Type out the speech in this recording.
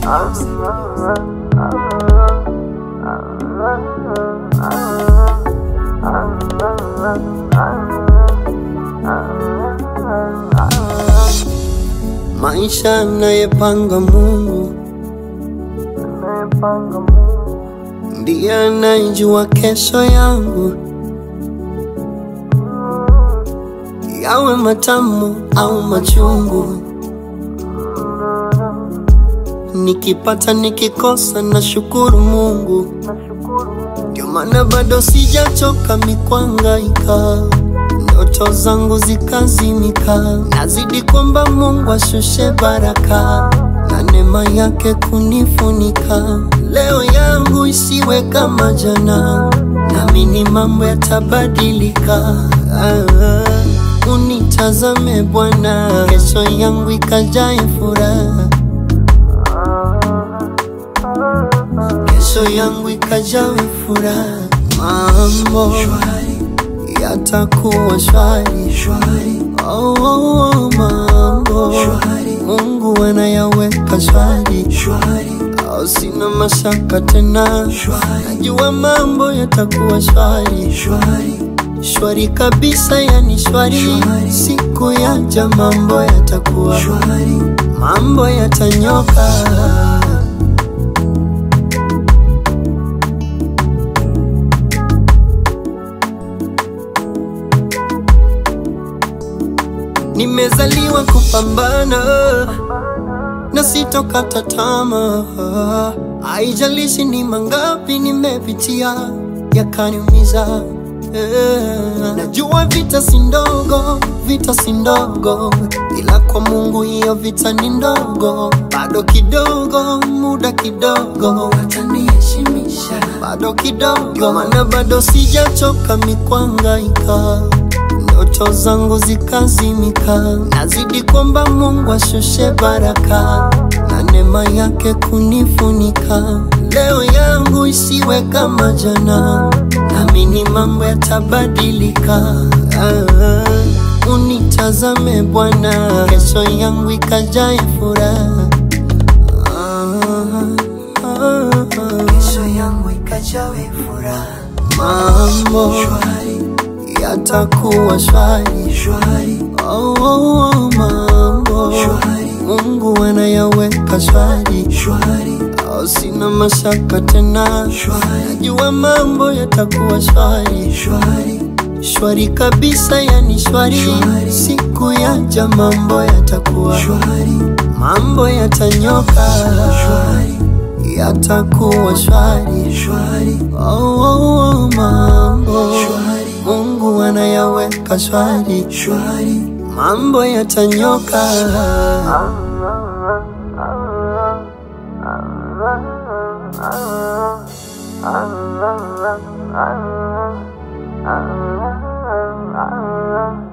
Maisha anayepanga Mungu ndiye anayejua kesho yangu, yawe matamu au machungu. Nikipata nikikosa, na shukuru Mungu, ndio maana bado sijachoka mikwangaika ndoto zangu zikazimika, nazidi kwamba Mungu ashushe baraka na neema yake kunifunika. Leo yangu isiwe kama jana, naamini mambo yatabadilika. Ah, unitazame Bwana, kesho yangu ikajae furaha, kesho yangu ikajawe furaha, mambo yatakuwa shwari shwari. Oh, oh, oh, mambo shwari. Mungu anayaweka shwari shwari. Oh, sina mashaka tena shwari. Najua mambo yatakuwa shwari shwari shwari kabisa, yani shwari, shwari. Siku yaja mambo yatakuwa shwari, mambo yatanyoka. Nimezaliwa kupambana na sitokata tamaa, haijalishi ni mangapi nimepitia yakaniumiza. Eh, Najua vita si ndogo, vita si ndogo, ila kwa Mungu hiyo vita ni ndogo. Bado kidogo, muda kidogo, ataniheshimisha bado kidogo, maana bado sijachoka mikwangaika ndoto zangu zikazimika, nazidi kwamba Mungu ashushe baraka na neema yake kunifunika. Leo yangu isiwe kama jana, naamini mambo yatabadilika. Ah, unitazame Bwana, kesho yangu ikajae furaha. Ah, ah, ah. kesho yangu ikajawe furaha Mambo shwari yatakuwa shwari shwari Oh, oh, oh, mambo Shwari. Mungu anayaweka shwari shwari oh, sina mashaka tena Shwari. najua mambo yatakuwa shwari shwari shwari kabisa, yani shwari, Shwari. siku yaja mambo yatakuwa shwari mambo yatanyoka shwari yatakuwa shwari shwari oh, oh, oh, mambo Shwari. Mungu anayaweka shwari shwari mambo yatanyoka. Ah